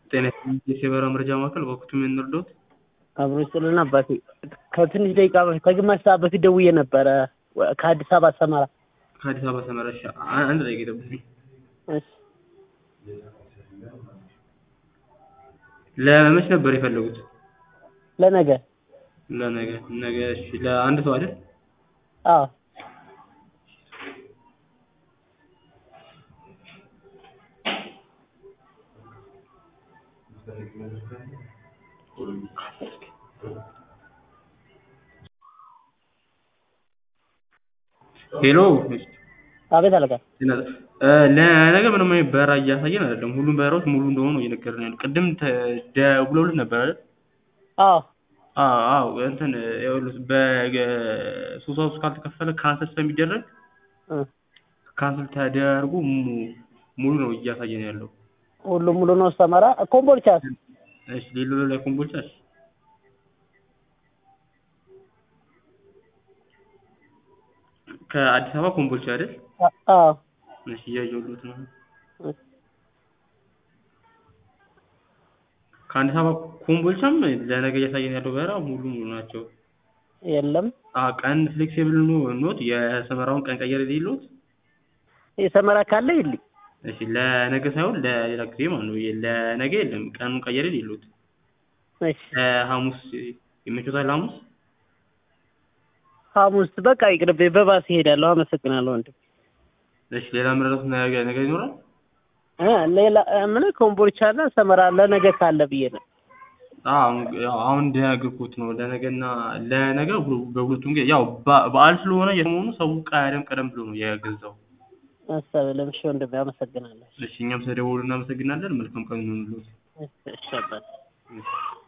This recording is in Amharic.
ጤና ይስጥልኝ የበረራ መረጃ ማዕከል በወቅቱ ምን እንርዳዎት? አብሮ ይስጥልን አባቴ። ከትንሽ ደቂቃ በፊት ከግማሽ ሰዓት በፊት ደውዬ ነበረ ከአዲስ አበባ ሰመራ። ከአዲስ አበባ ሰመራ። እሺ አ- አንድ ደቂቃ ይጠብቁኝ። እሺ ለመች ነበር የፈለጉት? ለነገ ለነገ ነገ። እሺ ለአንድ ሰው አይደል? አዎ ሄሎ አቤት አለቃ። እ ለነገ ምንም አይነት በረራ እያሳየን አይደለም። ሁሉም በረራዎች ሙሉ እንደሆኑ ነው እየነገርን ያለው። ቅድም ተ- ደውለውልን ነበር አይደል? አዎ አዎ አዎ እንትን ይኸውልህ በሶስት ሰዓት ውስጥ ካልተከፈለ ካንሰል ስለሚደረግ እ ካንሰል ተደርጎ mu- ሙሉ ነው እያሳየን ያለው። ሁሉም ሙሉ ነው ሰመራ። ኮምቦልቻስ? እሺ ሌሎ ላይ ኮምቦልቻ እሺ ከአዲስ አበባ ኮምቦልቻ አይደል? አ- አዎ እሺ እያየሁት ነው። እ ከአዲስ አበባ ኮምቦልቻም ለነገ እያሳየን ያለው በረራ ሙሉ ሙሉ ናቸው። የለም አ ቀን ፍሌክሲብል ኖት የሰመራውን ቀን ቀየር የሌሎት የሰመራ ካለ ይልኝ። እሺ ለነገ ሳይሆን ለሌላ ጊዜ ማለት ነው። ለነገ የለም ቀኑን ቀየር የሌሎት እሺ ሐሙስ ይመቾታል? ሐሙስ ሐሙስ በቃ ይቅርብ፣ በባስ እሄዳለሁ። አመሰግናለሁ ወንድም። እሺ ሌላ ምረጡት ነገ ነገ ይኖራል? እ ሌላ ምን ኮምቦልቻና ሰመራ ለነገ ካለ ብዬ ነው። አዎ ያው አሁን እንደነገርኩት ነው። ለነገና ለነገ ሁ- በሁለቱም ጊዜ ያው በ- በዓል ስለሆነ የሰሞኑ ሰው ቀደም ቀደም ብሎ ነው የገዛው። አሰብልም። እሺ ወንድሜ አመሰግናለሁ። እሺ እኛም ስለደወሉ እናመሰግናለን። መልካም ቀን ይሁንልዎት። እሺ አባት እሺ